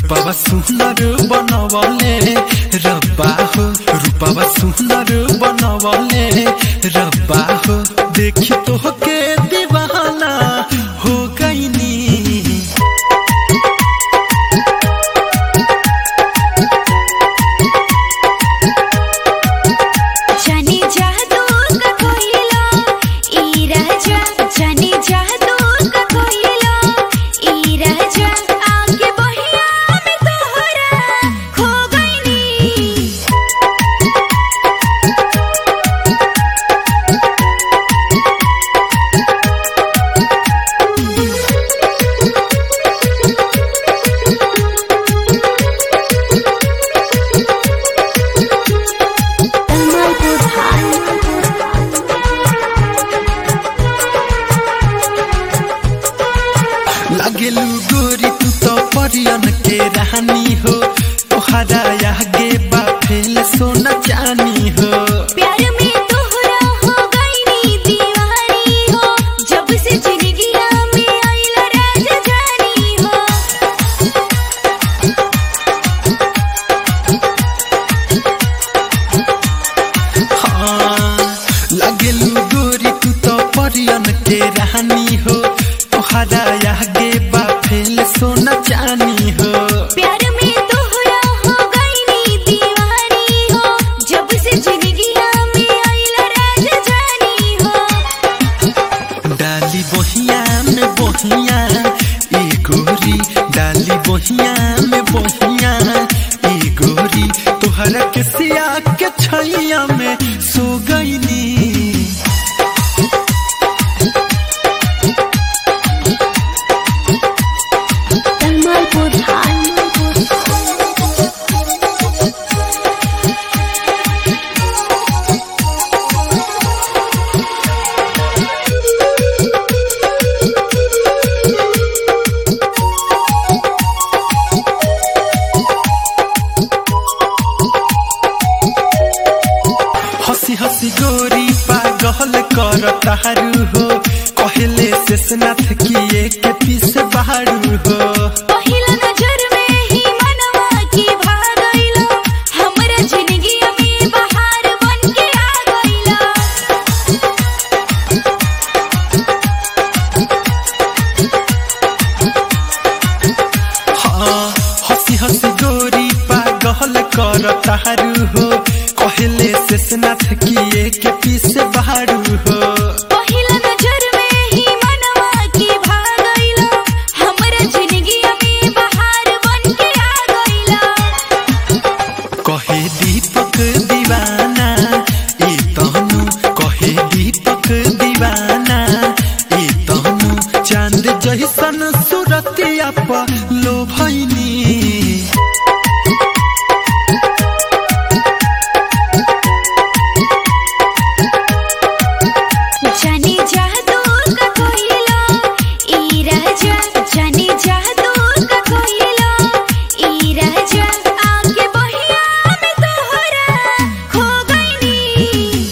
रूपावा सुंदर बनवले रब्बा हो रूपावा सुंदर बनवले रब्बा हो देखी तो के दीवाना हो गईनी जाने जादू का कोयला ई राजा जाने जादू का कोयला ई राजा आगे बहिया में तोहरा खो गईनी कमलपुर लागेलू गोरी तू तो परियन के रानी हो तोहरा आगे बा फेल सोना जानी हो प्यार में तोहरा हो गईनी दीवानी हो जब से जिंदगिया में आइला राजा जानी हो हाँ लागेलू गोरी तू तो परियन के रानी हो तोहरा आगे बा फेल सोना जानी हो प्यार में तोहरा हो गईनी दीवानी हो जब से जिंदगिया में आइला राजा जानी हो डाली बहिया में बहिया ए गोरी डाली बहिया में बहिया ए गोरी तोहरा के सिया के छैया में सो गईनी कमलपुर हंसी हंसी गोरी पागल कर तारू हो कहले शेषनाथ किए के पीछे बारू हो पहिला नजर में ही मनवा की भाग गइला हमरा जिंदगी में बहार बन के आ गइला हाँ हंसी हंसी गोरी पागल कर तारू हो कहले शेषनाथ किए के पीछे बारू हो पहिला नजर में ही मनवा की भाग गइला हमरा जिंदगी में बहार बन के आ गइला कहे दीपक दीवाना ए तहनु कहे दीपक दीवाना ए तहनु चांद जैसन सूरतिया पर लो भैनी जाने जादू का कोयला ई राजा जाने जादू का कोयला ई राजा आगे बहिया में तोहरा खो गईनी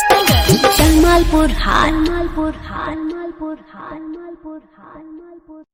जमालपुर हाल मालपुर हाल मालपुर हाल मालपुर हाल मालपुर